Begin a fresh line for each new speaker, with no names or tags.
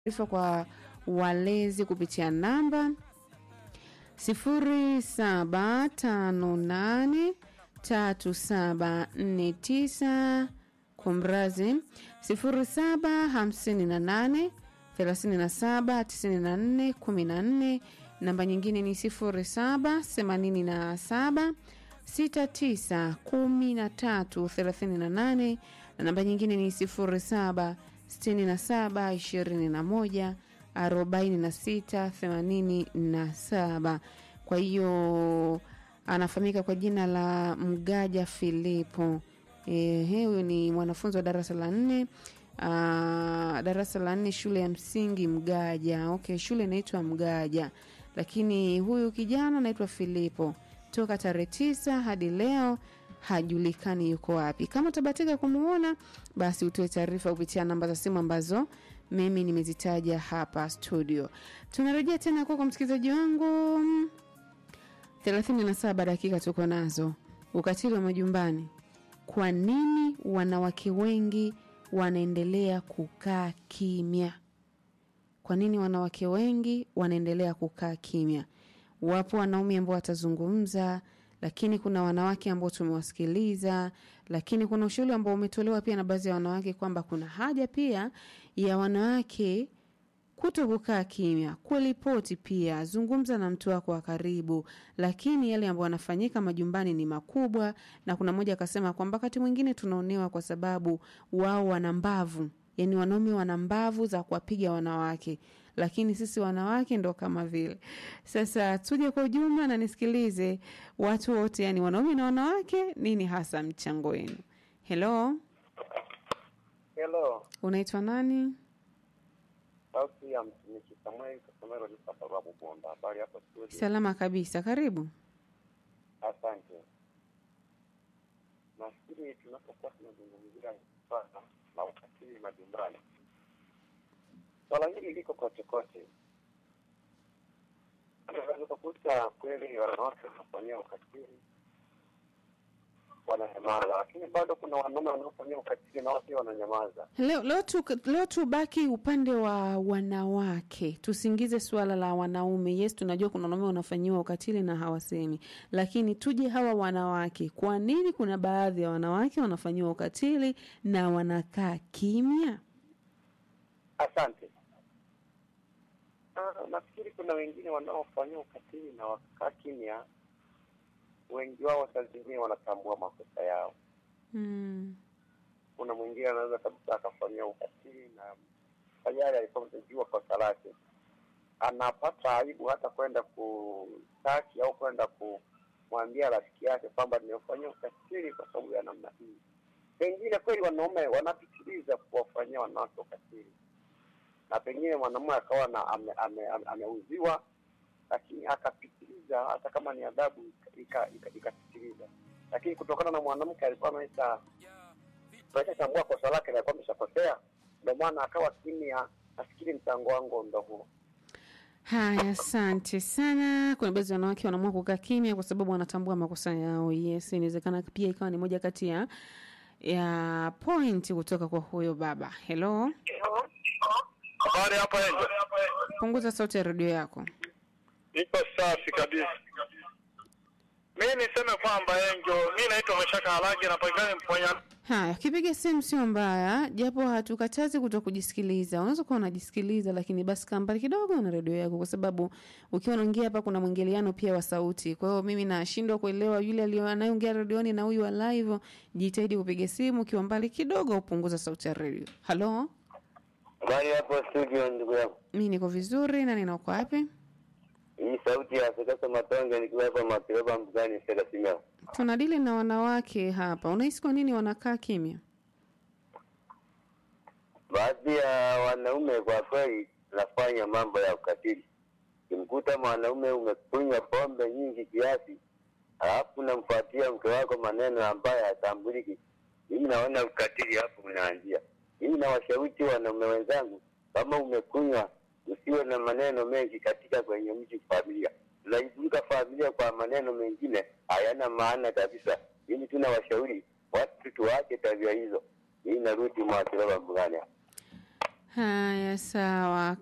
taarifa kwa walezi kupitia namba 07583749 kumrazi 0758 379414 namba nyingine ni 0787 691338 na namba nyingine ni 07 67 21 46 87 kwa hiyo anafahamika kwa jina la mgaja filipo Ehe, huyu ni mwanafunzi wa darasa la nne uh, darasa la nne shule ya msingi mgaja okay shule inaitwa mgaja lakini huyu kijana anaitwa filipo toka tarehe tisa hadi leo hajulikani yuko wapi kama utabatika kumuona basi utoe taarifa kupitia namba za simu ambazo mimi nimezitaja hapa studio tunarejea tena kwako msikilizaji wangu 37 dakika tuko nazo ukatili wa majumbani kwa nini wanawake wengi wanaendelea kukaa kimya kwa nini wanawake wengi wanaendelea kukaa kimya wapo wanaume ambao watazungumza lakini kuna wanawake ambao tumewasikiliza lakini kuna ushauri ambao umetolewa pia na baadhi ya wanawake kwamba kuna haja pia ya wanawake kuto kukaa kimya kuripoti pia zungumza na mtu wako wa karibu lakini yale ambayo yanafanyika majumbani ni makubwa na kuna mmoja akasema kwamba wakati mwingine tunaonewa kwa sababu wao wana mbavu yaani wanaume wana mbavu za kuwapiga wanawake lakini sisi wanawake ndo kama vile sasa tuje kwa ujumla na nisikilize watu wote yani wanaume na wanawake nini hasa mchango wenu helo
Hello,
unaitwa nani
sauti ya mtumishi Samuel Kasomero ni Sababu Bonda. Habari hapo studio?
salama kabisa karibu
Asante. Nafikiri tunapokuwa tunazungumzia swala la ukatili majumbani, swala hili liko kote kote. Unaweza kukuta kweli wanawake wanafanyia ukatili wananyamaza, lakini bado kuna wanaume wanaofanyia ukatili na wao pia wananyamaza.
leo, leo, tu, leo tubaki upande wa wanawake tusiingize suala la wanaume yes tunajua kuna wanaume wanafanyiwa ukatili na hawasemi lakini tuje hawa wanawake kwa nini kuna baadhi ya wanawake wanafanyiwa ukatili na wanakaa kimya
Asante. Ah, nafikiri kuna wengine wanaofanyia ukatili na wakakaa kimya. Wengi wao saa zingine wanatambua makosa yao.
mm.
Kuna mwingine anaweza kabisa akafanyia ukatili na tayari alikuwa amejua kosa lake, anapata aibu hata kwenda kustaki au kwenda kumwambia rafiki yake kwamba nimefanyia ukatili kwa sababu ya namna hii. Pengine kweli wanaume wanapitiliza kuwafanyia wanawake ukatili na pengine mwanamume akawa na ameuziwa ame, ame, ameuziwa, lakini akapitiliza hata kama ni adhabu ikapitiliza ika, ika, ikapitiliza. lakini kutokana na mwanamke alikuwa amesha ameshatambua kosa lake na alikuwa ameshakosea, ndio maana akawa kimya. Nafikiri mchango wangu ndo huo.
haya asante sana kuna baadhi ya wanawake wanaamua kukaa kimya kwa sababu wanatambua makosa yao yes inawezekana pia ikawa ni moja kati ya ya point kutoka kwa huyo baba helo
Habari hapa Enjo,
punguza sauti ya redio yako
iko safi kabisa. Mi niseme kwamba Enjo, mi naitwa Mashaka Halagi, napatikana Mponya.
haya ukipiga simu sio mbaya japo hatukatazi kuto kujisikiliza unaweza kuwa unajisikiliza lakini basi kaa mbali kidogo na redio yako kwa sababu ukiwa unaongea hapa kuna mwingiliano pia wa sauti kwa hiyo mimi nashindwa kuelewa yule aliyo- anayeongea redioni na huyu wa live jitahidi kupiga simu ukiwa mbali kidogo upunguza sauti ya redio halo
Habari hapo studio, ndugu yangu.
mi niko vizuri na ninauko wapi
Hii sauti ya Sekasa Matonge nikiwa hapa Makiraba Mbugani Sega Simeo.
tunadili na wanawake hapa unahisi kwa nini wanakaa kimya
Baadhi ya wanaume kwa kweli nafanya mambo ya ukatili. Kimkuta mwanaume umekunywa pombe nyingi kiasi, alafu unamfuatia mke wako maneno ambayo hatambuliki, mimi naona ukatili hapo unaanzia. Mimi nawashawishi wanaume wenzangu, kama umekunywa usiwe na maneno mengi katika kwenye mji familia. Unaizunguka familia kwa maneno mengine hayana maana kabisa. Mimi tunawashauri watu tuache tabia hizo. Mimi narudi Mwakilaba Mbugani hapa.
Haya, sawa.